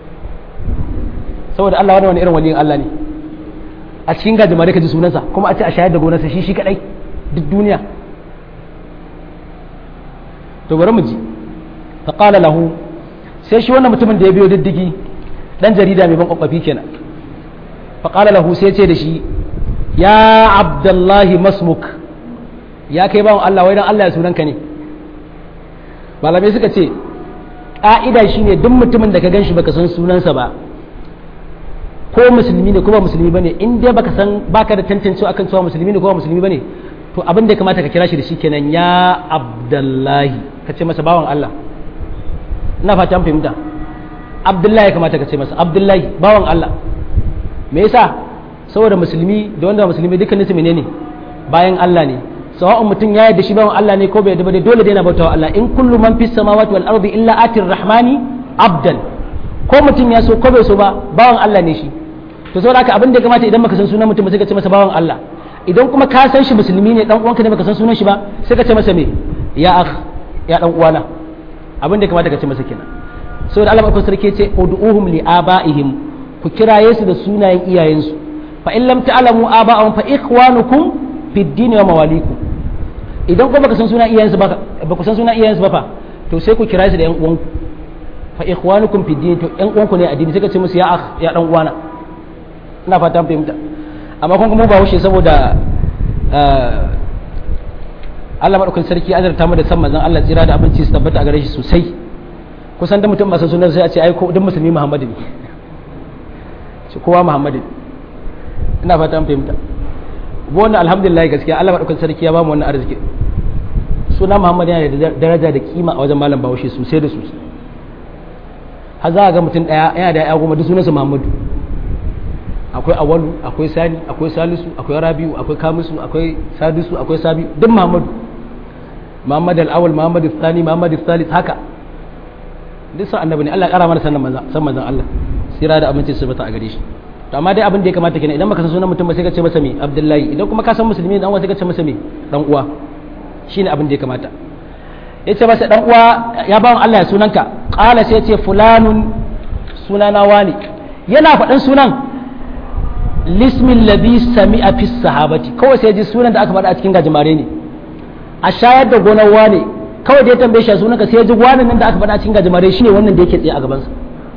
saboda Allah wani wani irin waliyin Allah ne a cikin gajimare ka ji sunansa kuma a ce a shayar da gonarsa shi shi kadai duk duniya to bari mu ji fa qala lahu sai shi wannan mutumin da ya biyo diddigi dan jarida mai ban kwakwafi kenan fa qala lahu sai ce da shi ya abdullahi masmuk ya kai bawan Allah wai dan Allah ya sunanka ne malamai suka ce ƙa'ida shine duk mutumin da ka gan shi baka san sunansa ba ko musulmi ne ko ba musulmi bane in dai baka san baka da tantancewa akan cewa musulmi ne ko ba musulmi bane to abin da ya kamata ka kira shi da shi kenan ya abdullahi ka ce masa bawan Allah ina fata an fahimta abdullahi ya kamata ka ce masa abdullahi bawan Allah me yasa saboda musulmi da wanda musulmi dukkanin su menene bayan Allah ne sawa'un mutum ya yarda shi bawan Allah ne ko bai yarda ba dole dai na bautawa Allah in kullu man fis samawati wal ardi illa atir rahmani abdan ko mutum ya so ko bai so ba bawan Allah ne shi to saboda haka abin da ya kamata idan baka san sunan mutum sai ka ce masa bawan Allah idan kuma ka san shi musulmi ne dan uwanka ne baka san sunan shi ba sai ka ce masa me ya akh ya dan uwana abin da ya kamata ka ce masa kenan saboda Allah madaukakin sarki ce ud'uhum li abaihim ku kiraye su da sunayen iyayensu fa in lam ta'lamu aba'ahum fa ikhwanukum fid din wa mawalikum idan kuma baka san sunan iyayensu ba baka san sunan iyayensu ba fa to sai ku kiraye su da yan uwanku fa ikhwanukum fid din to yan uwanku ne a addini sai ka ce musu ya akh ya dan uwana ina fata fahimta amma kun kuma ba wuce saboda Allah madaukakin sarki azarta mu da san manzon Allah tsira da abinci su tabbata a gare shi sosai kusan da mutum ba san sunan sai a ce ai ko duk musulmi Muhammadu ne shi kowa Muhammadu ina fata fahimta wannan alhamdulillah gaskiya Allah madaukakin sarki ya ba mu wannan arziki suna Muhammad yana da daraja da kima a wajen malam Bahaushe sosai da sosai har za ga mutum daya yana da ya goma duk sunansa Muhammadu akwai awalu akwai sani akwai salisu akwai rabiu akwai kamisu akwai sadisu akwai sabiu duk Muhammadu Muhammad al-awwal Muhammad al-thani Muhammad al-thalith haka duk san annabi ne Allah ya kara mana sannan manzon san manzon Allah sira da aminci su bata a gare shi to amma dai abin da ya kamata kenan idan baka san sunan mutum ba sai ka ce masa me Abdullahi idan kuma ka san musulmi dan uwa sai ka ce masa me dan uwa shine abin da ya kamata yace masa dan uwa ya bawan Allah ya sunanka qala sai yace fulanun sunana wani yana faɗan sunan lismin ladhi sami'a fi sahabati kawai sai ji sunan da aka faɗa a cikin gajimare ne a shayar da gonar wane kawai da ya tambaye shi sunanka sai ji wani nan da aka faɗa a cikin gajimare shine wannan da yake tsaye a gabansa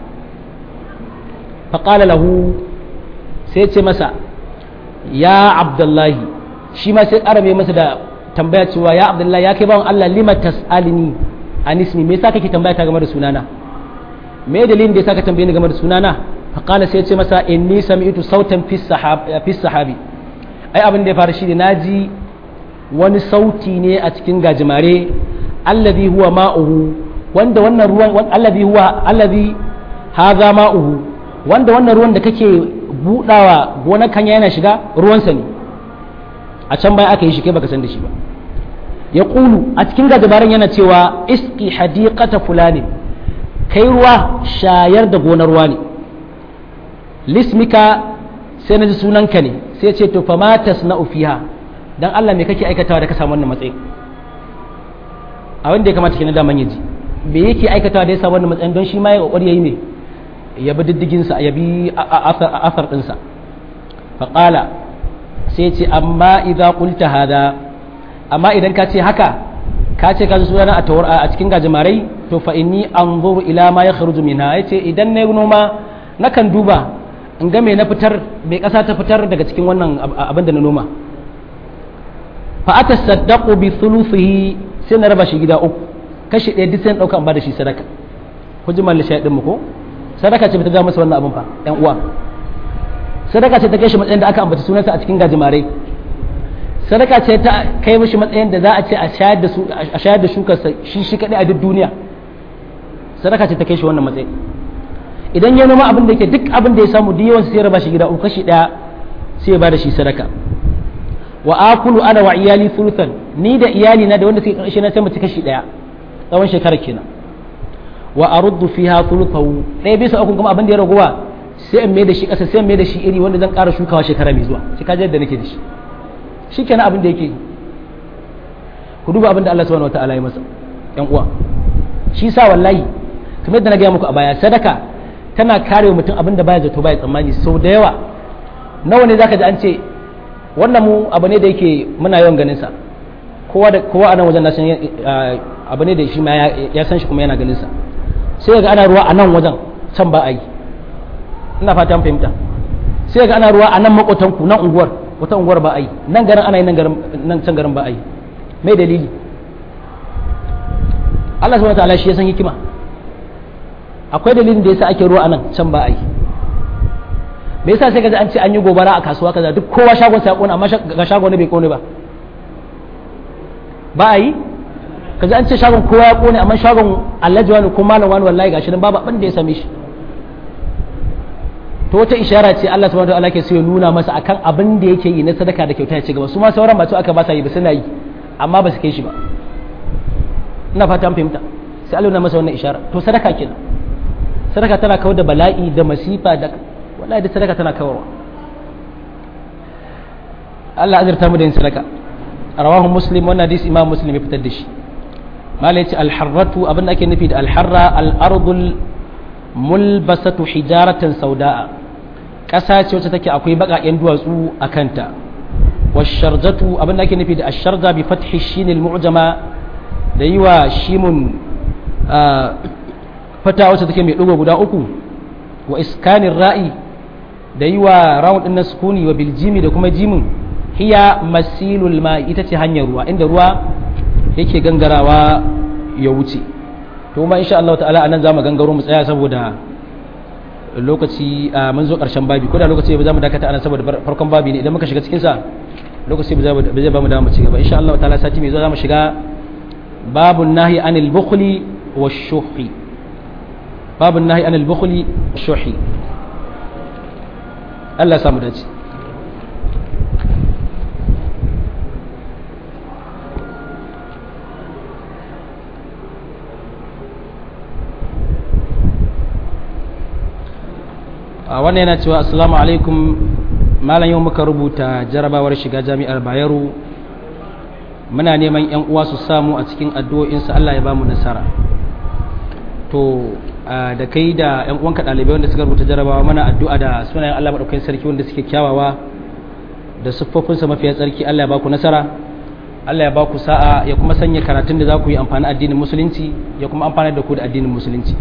faqala lahu sai ce masa ya abdullahi shi ma sai ƙara mai masa da tambaya cewa ya abdullahi ya kai bawan Allah lima tas'alini anismi me yasa kake tambaya ta game da sunana me dalilin da yasa ka tambaye ni game da sunana fa qala sai ce masa inni sami'tu sautan fi sahab fi sahabi ai abin da ya fara shine naji wani sauti ne a cikin gajimare alladhi huwa ma'uhu wanda wannan ruwan alladhi huwa alladhi hadha ma'uhu wanda wannan ruwan da kake budawa gonar kanya yana shiga ruwansa ne a can baya aka yi shi kai baka san da shi ba ya ƙulu a cikin gajabaran yana cewa iski hadiqata fulani kai ruwa shayar da gonar ruwa ne lismika sai na ji sunanka ne sai ce to fama tasna'u fiha dan Allah me kake aikatawa da ka samu wannan matsayin a wanda ya kamata kenan da man yaji me yake aikatawa da ya samu wannan matsayin don shi ma ya kokari yayi ne ya bi diddiginsa ya bi asar ɗinsa faƙala sai ce amma idan ƙulta hada amma idan ka ce haka ka ce ka suna a tawar a cikin gajimarai to fa inni an zuru ila ma ya kharuju minha ya ce idan na yi noma nakan duba in ga me na fitar me ƙasa ta fitar daga cikin wannan abin da na noma fa ata saddaqu bi thuluthihi sai na raba shi gida uku kashi ɗaya duk sai ɗauka an ba da shi sadaka ku ji malli shaidin mu ko sadaka ce ta ja masa wannan abin fa ƴan uwa sadaka ce ta kai shi matsayin da aka ambata sunansa a cikin gajimarai sadaka ce ta kai mishi matsayin da za a ce a shayar da su a shayar da shukarsa shi shi kadai a duk duniya sadaka ce ta kai shi wannan matsayi idan ya noma abin da yake duk abin da ya samu duk yawan sai ya raba shi gida uku kashi daya sai ya bada shi sadaka wa akulu ana wa iyali thuluthan ni da iyali na da wanda suke karshe na sai mu ci kashi daya tsawon shekara kenan wa aruddu fiha thuluthahu ɗaya bisa uku kuma abin da ya raguwa sai in mai da shi ƙasa sai in mai da shi iri wanda zan ƙara shukawa shekara mai zuwa shi kaji yadda nake da shi shi kenan abin da yake yi ku duba abin da Allah subhanahu wataala ya masa ƴan uwa shi sa wallahi kamar yadda na gaya muku a baya sadaka tana kare mutum abin da baya zato baya tsammani sau da yawa nawa ne zaka ji an ce wannan mu abu ne da yake muna yawan ganin sa kowa da kowa a nan wajen na san abu ne da shi ma ya san shi kuma yana ganin sa sai ga ana ruwa a nan wajen can ba a yi ina fata an fahimta sai ga ana ruwa a nan makotanku nan unguwar wata unguwar ba a yi nan garin ana yi nan garin nan can garin ba a yi mai dalili Allah subhanahu wataala shi ya san hikima akwai dalilin da yasa ake ruwa a nan can ba a yi me yasa sai kaji an ce an yi gobara a kasuwa kaza duk kowa shagon sa ya kone amma ga shagon bai kone ba ba a yi kaji an ce shagon kowa ya kone amma shagon alhaji wani ko malam wani wallahi gashi nan babu abin da ya same shi to wata ishara ce Allah subhanahu wataala ke so ya nuna masa akan abin da yake yi na sadaka da kyauta ya ci gaba su ma sauran ba su aka ba sa yi ba suna yi amma ba su kai shi ba ina fata an fahimta sai Allah na masa wannan ishara to sadaka kenan sadaka tana kawar da bala'i da masifa da wallahi da sadaka tana kawarwa Allah azurta mu da yin sadaka rawahu muslim wannan hadisi imam muslim ya fitar da shi malai ce alharratu abin da ake nufi da alharra al-ardul mulbasatu hijaratan sauda'a ƙasa ce wacce take akwai baƙaƙen duwatsu a kanta washarjatu abin da ake nufi da asharja bi fathi shinil mu'jama da yi wa shimun fata wacce take mai ɗigo guda uku wa iskanin ra'i da yi wa rawun ɗin na sukuni wa biljimi da kuma jimin hiya masilul ma ita ce hanyar ruwa inda ruwa yake gangarawa ya wuce to kuma insha Allah ta'ala anan zamu gangaro mu tsaya saboda lokaci mun zo karshen babi ko da lokaci ba za mu dakata anan saboda farkon babi ne idan muka shiga cikin sa lokaci ba zai ba mu da mu ci gaba insha Allah ta'ala sati mai zo zamu shiga babun nahi anil bukhli washuhi babun nahi anil bukhli washuhi Allah ya samu dace wannan yana cewa assalamu alaikum malam yau muka rubuta jarabawar shiga jami'ar bayero muna neman yan uwa su samu a cikin addu'o'insu Allah ya bamu nasara to da kai da yan uwanka ɗalibai wanda suka rubuta jarabawa mana addu'a da sunayen Allah maɗaukakin sarki wanda suke kyawawa da siffofinsa mafiya tsarki Allah ya baku nasara Allah ya baku sa'a ya kuma sanya karatun da za ku yi amfani addinin musulunci ya kuma amfani da ku da addinin musulunci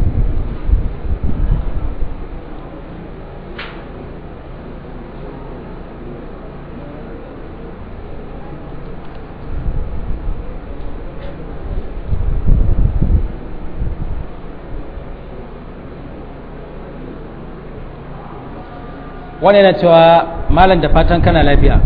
wani yana cewa malam da fatan kana lafiya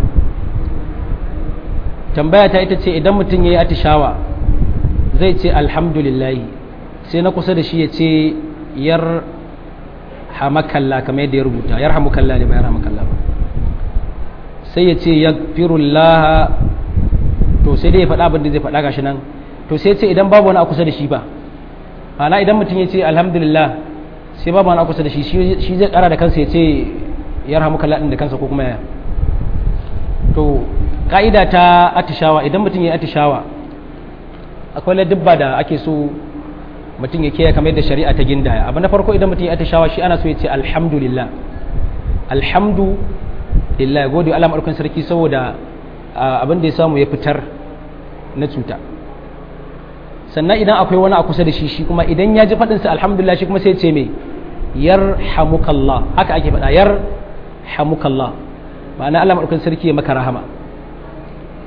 tambaya ta ita ce idan mutum ya yi atishawa zai ce alhamdulillahi sai na kusa da shi ya ce yar hamakalla kamar yadda ya rubuta yar hamakalla ne ba yar hamakalla ba sai ya ce ya firullah to sai dai ya faɗa abin da zai faɗa gashi nan to sai ce idan babu wani a kusa da shi ba ana idan mutum ya ce alhamdulillah sai babu wani a kusa da shi shi zai ƙara da kansa ya ce yarhamuka Allah da kansa ko kuma ya to ka'ida ta atishawa idan mutum ya atishawa akwai ladabba da ake so mutum ya kiyaye kamar yadda shari'a ta gindaya abu na farko idan mutum ya atishawa shi ana so ya ce alhamdulillah alhamdulillah gode Allah madaukakin sarki saboda abin da ya samu ya fitar na cuta sannan idan akwai wani a kusa da shi shi kuma idan ya ji faɗinsa alhamdulillah shi kuma sai ce mai yarhamukallah haka ake faɗa yar hamukallah ma'ana Allah maɗaukan sarki ya maka rahama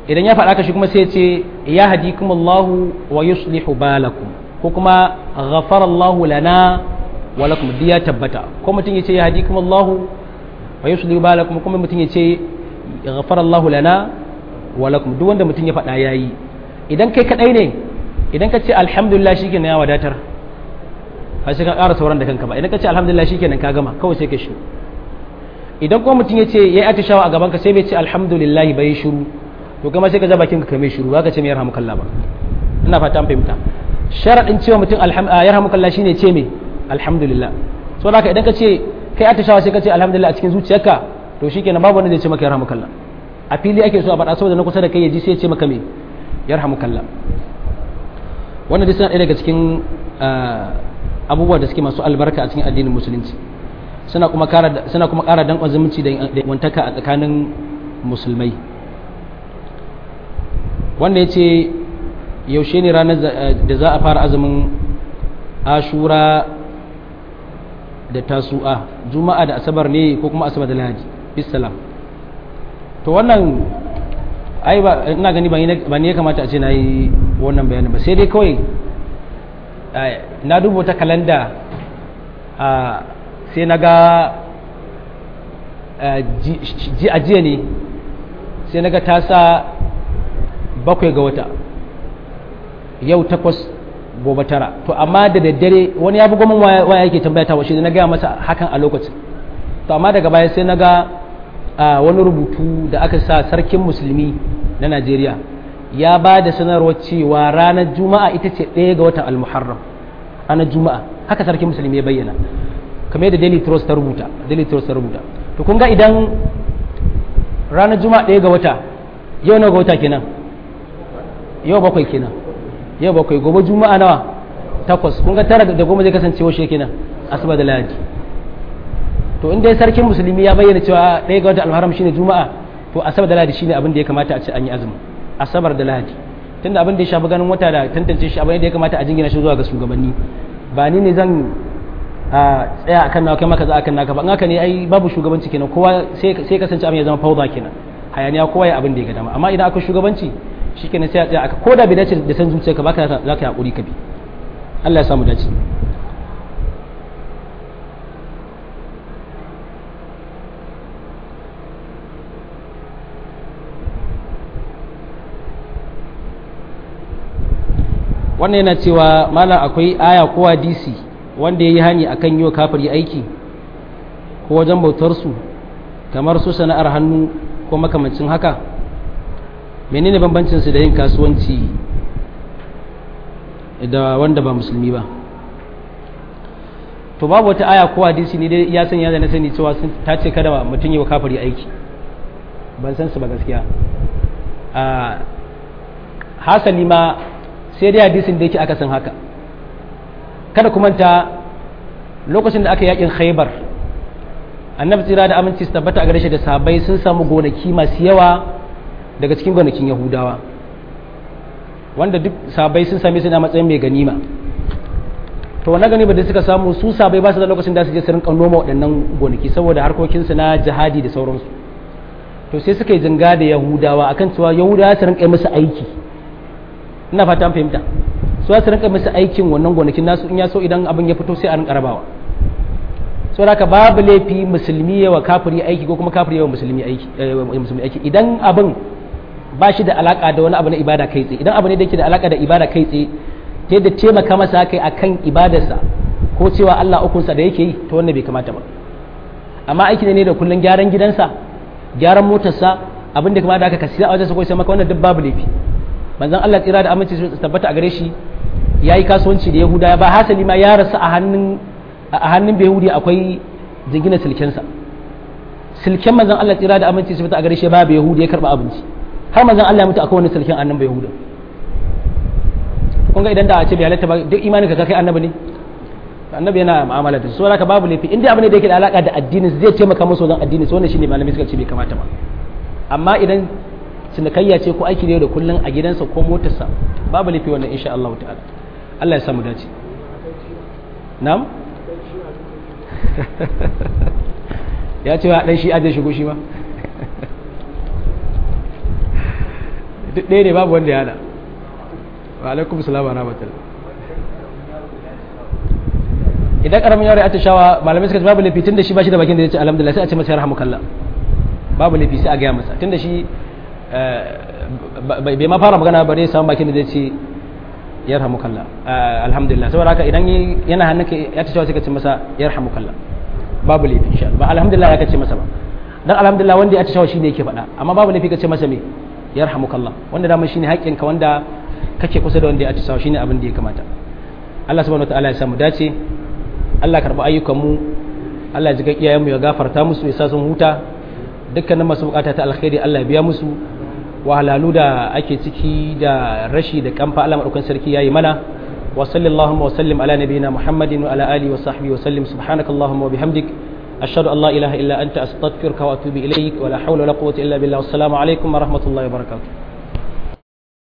idan ya faɗa ka shi kuma sai ce ya hadikumullahu wa yuslihu balakum ko kuma ghafara Allahu lana wa lakum diya tabbata ko mutum ya ce ya hadikumullahu wa yuslihu balakum kuma mutum ya ce ghafara Allahu lana wa lakum duk wanda mutum ya faɗa yayi idan kai kadai ne idan ka ce alhamdulillah shikenan ya wadatar ba sai ka ƙara sauran da kanka ba idan ka ce alhamdulillah shikenan ka gama kawai sai ka shi idan kuma mutum ya ce yayi atishawa a gaban ka sai bai ce alhamdulillah bai shiru to kuma sai ka ja bakin ka mai shiru ka ce mai yarhamukallah ba ina fata an fahimta sharadin cewa mutum yarhamukallah shine ce me alhamdulillah so haka idan ka ce kai atishawa sai ka ce alhamdulillah a cikin zuciyarka to shikenan babu wanda zai ce maka yarhamukallah a fili ake so a faɗa saboda na kusa da kai ya ji sai ya ce maka me yarhamukallah wannan dai suna ɗaya daga cikin abubuwa da suke masu albarka a cikin addinin musulunci suna kuma ƙara suna kuma ƙara danƙon zumunci da wantaka a tsakanin musulmai wanda ya ce yaushe ne ranar da za a fara azumin ashura da tasu'a juma'a da asabar ne ko kuma asabar da lahadi bisalam to wannan ai ba ina gani ba ne ya kamata a ce na yi wannan bayanin ba sai dai kawai na duba ta kalanda sai na ga ji a jiya ne sai na ga ta sa bakwai ga wata yau takwas gobe tara to amma da daddare wani ya bugo min waya yake tambaya ta washe na gaya masa hakan a lokacin to amma daga baya sai na ga wani rubutu da aka sa sarkin musulmi na najeriya ya ba da sanarwar cewa ranar juma'a ita ce ɗaya ga watan almuharram ranar juma'a haka sarkin musulmi ya bayyana kamar yadda daily trust ta rubuta daily trust ta rubuta to kun ga idan ranar juma'a ɗaya ga wata yau nawa ga wata kenan yau bakwai kenan yau bakwai gobe juma'a nawa takwas kun ga tara da goma zai kasance washe kenan asuba da lahadi to in dai sarkin musulmi ya bayyana cewa ɗaya ga wata alharam shine juma'a to asabar da lahadi shine abin da ya kamata a ce an yi azumi asabar da lahadi tunda abin da ya shafi ganin wata da tantance shi abin da ya kamata a jingina shi zuwa ga shugabanni ba ni ne zan a tsaya akan nawa kai maka za akan naka ba in haka ne ai babu shugabanci kenan kowa sai sai kasance abin ya zama fauda kenan hayaniya kowa ya abin da ya ga dama amma idan aka shugabanci shikenan sai a tsaya aka koda bai dace da san zuciyarka ba ka za ka yi hakuri ka bi Allah ya samu dace wannan yana cewa malam akwai aya ko hadisi wanda ya yi hani akan yi wa kafiri aiki ko wajen bautarsu kamar su sana'ar hannu ko makamancin haka menene bambancin su da yin kasuwanci da wanda ba musulmi ba to babu wata aya ko hadisi ne dai ya sanya da na sani cewa ta ce kada mutum yi wa kafiri aiki ban san su ba gaskiya a hasali ma sai dai hadisin da yake aka san haka kada ku manta lokacin da aka yakin khaybar annabi tsira da aminci su tabbata a gare shi da sahabbai sun samu gonaki masu yawa daga cikin gonakin yahudawa wanda duk sahabbai sun same su na matsayin mai ganima to wannan ganima da suka samu su sahabbai ba su da lokacin da su je su rinka noma waɗannan gonaki saboda harkokinsu na jihadi da sauransu to sai suka yi jinga da yahudawa akan cewa yahudawa su rinka musu aiki ina fata an fahimta su za su rinka musu aikin wannan gonakin nasu in ya so idan abin ya fito sai a rinka rabawa so haka babu laifi musulmi yawa kafiri aiki ko kuma kafiri yawa musulmi aiki musulmi aiki idan abin ba shi da alaka da wani abu na ibada kai tsaye idan abu ne da yake da alaka da ibada kai tsaye ta yadda taimaka masa kai akan ibadarsa ko cewa Allah ukunsa da yake yi to wannan bai kamata ba amma aiki ne da kullun gyaran gidansa gyaran motarsa abin da kamata aka kasi a wajen sa ko sai maka wannan duk babu laifi manzon Allah tsira da aminci su tabbata a gare shi yayi kasuwanci da Yahuda ba hasali ma ya rasu a hannun a hannun Yahudi akwai jingina silkensa silken manzon Allah tsira da aminci su tabbata a gare shi babu Yahudi ya karba abinci har manzon Allah ya mutu akwai wani silken annabi Yahuda kun ga idan da a ce bai halatta ba duk imanin ka kai annabi ne annabi yana mu'amala da su saboda babu laifi in dai abin da yake da alaka da addinin zai taimaka musu wajen addini su wannan shine malamai suka ce bai kamata ba amma idan cinikayya ce ko aiki ne da kullun a gidansa ko motarsa babu laifi wannan insha Allah ta'ala Allah ya samu dace na'am ya ce wa dan shi aje shigo shi ba duk ɗaya ne babu wanda ya hana wa alaikum salam wa rahmatullah idan karamin yaro ya tashawa malamai suka ce babu laifi tunda shi ba shi da bakin da zai ce alhamdulillah sai a ce masa yarhamukallah babu laifi sai a gaya masa tunda shi bai ma fara magana ba dai samu bakin da zai ce yarhamukallah alhamdulillah saboda haka idan yana hannunka ya tashawa sai ka ce masa yarhamukallah babu laifi insha Allah ba alhamdulillah ya kace masa ba dan alhamdulillah wanda ya tashawa shine yake faɗa amma babu laifi ka ce masa me yarhamukallah wanda dama shine haƙƙinka wanda kake kusa da wanda ya tashawa shine abin da ya kamata Allah subhanahu wataala ya samu dace Allah karɓi ayyukanmu Allah ya ji iyayenmu ya gafarta musu ya sa sun huta dukkanin masu bukata ta alkhairi Allah ya biya musu wahalalu da ake ciki da rashi da kamfa Allah madaukan sarki yayi mana wa sallallahu wa sallim ala nabiyyina Muhammadin wa ala alihi wa sahbihi wa sallim subhanakallahumma wa bihamdik ashhadu an la ilaha illa anta astaghfiruka wa atubu ilayk wa la hawla wa la quwwata illa billah wassalamu alaikum wa rahmatullahi wa barakatuh